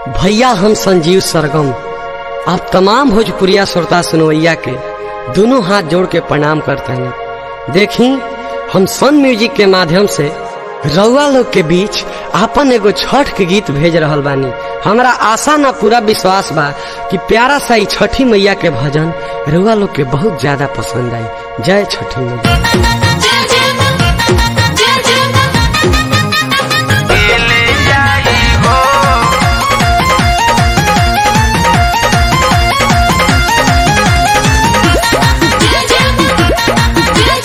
भैया हम संजीव सरगम आप तमाम भोजपुरिया श्रोता सुनवैया के दोनों हाथ जोड़ के प्रणाम करते हैं देखी हम सन म्यूजिक के माध्यम से रउआ लोग के बीच आपन एगो छठ के गीत भेज रहल बानी हमरा आशा ना पूरा विश्वास बा कि प्यारा सा ई छठी मैया के भजन रउआ लोग के बहुत ज्यादा पसंद आई जय छठी मैया जय जय मां जय जय मां जय जय मां जय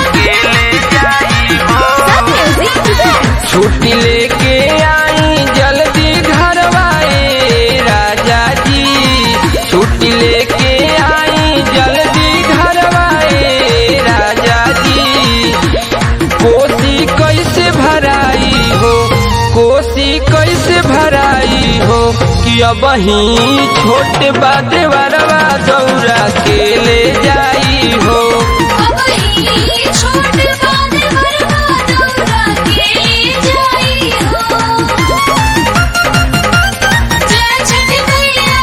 जय मां सब म्यूजिक टुडे छुट्टी लेके आई जल्दी घरवाए राजा जी छुट्टी लेके आई जल्दी घरवाए राजा जी कोसी कैसे भराई हो कोसी कैसे भराई हो कि अब ही छोटे बादे वरवा दौरा के ले जाई हो अब ही छोट बादे वरवा दौरा के जाई हो जय छठी मैया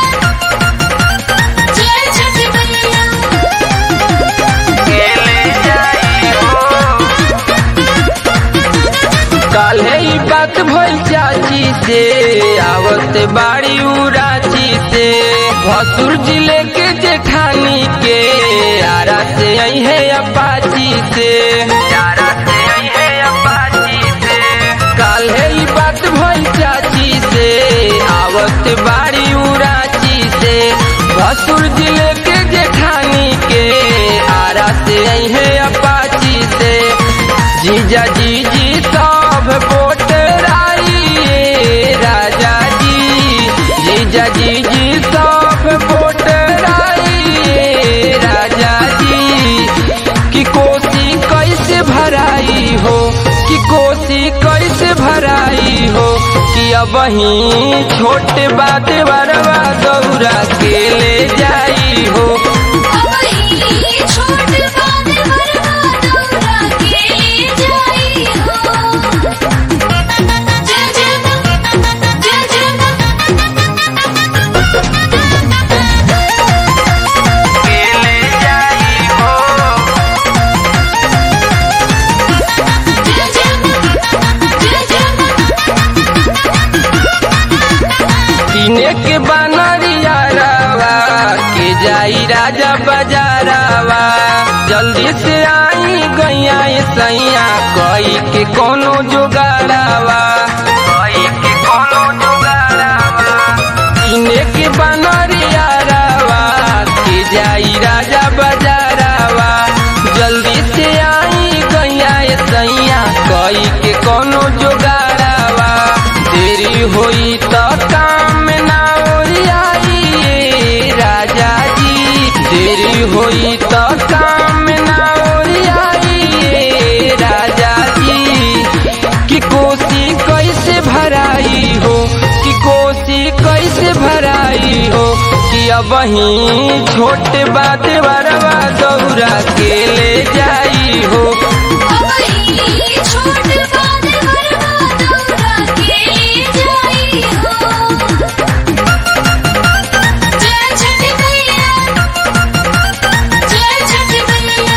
जय छठी मैया काल्हे ई बात भइल चाची से आवत बाड़ी उराची से भसुर जिले के जेठानी के आरा से आई है अपाची से आरा से आई है अपाची से काल्हे ई बात भइल चाची से आवत बाड़ी उराची से भसुर जिले के जेठानी के आरा से आई है अपाची से जीजा जीजी सब बोटराई राजा जी जीजा जीजी सब बोटराई राजा जी कि कोसी कैसे भराई हो कि कोसी कैसे भराई हो कि अब ही छोटे बात बरवा दौरा के ले जाई हो अब ही छोट बादे वरवा दौरा के जाई हो जय जय मां जय जय मां जय जय मां जय जय मां किने के बनरिया रावा के जाई राजा बाजारावा जल्दी से आई गैया सैया कई के कोनो जुगाड़ावा कई के कोनो जुगाड़ावा किने के बनरिया रावा के जाई राजा बाजारावा जल्दी से आई गैया सैया कई के कोनो जुगाड़ावा देरी होई तो काम ना ओरियाई राजा जी देरी होई तो काम ना ओरियाई राजा जी कि कोसी कैसे भराई हो कि कोसी कैसे भराई हो कि अब ही छोटे बात बरवा दौरा के ले जाई हो अब ही छोट बादे वरवा दौरा के जाई हो जय छठी मैया जय छठी मैया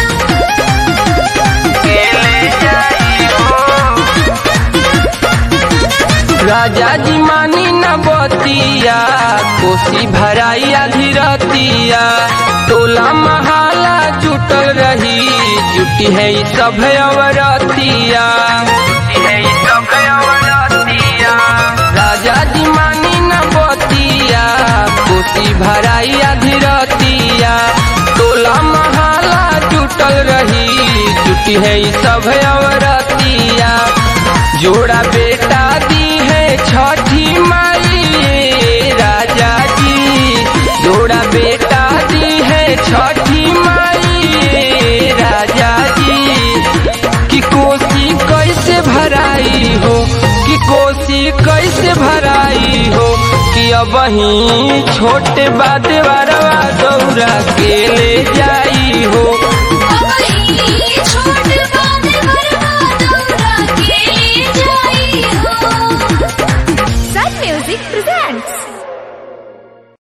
राजा जी मानी न बतिया कोसी भराई धीरतिया टोला महाला जुटल रही जुटी है ई सब अवरतिया राजा जी मानी न बतिया कोसी भराई धीरतिया टोला महाला जुटल रही जुटी है ई सब अवरतिया जोड़ा बेटा दी है छठी माई राजा जी जोड़ा बेटा दी है छठी माई राजा जी कि कोसी कैसे भराई हो कि कोसी कैसे भराई हो कि अब ही छोटे बात बरवा दौरा के ले जाई हो अब ही छोट बादे वरवा दौरा के जाई हो Sun Music presents presents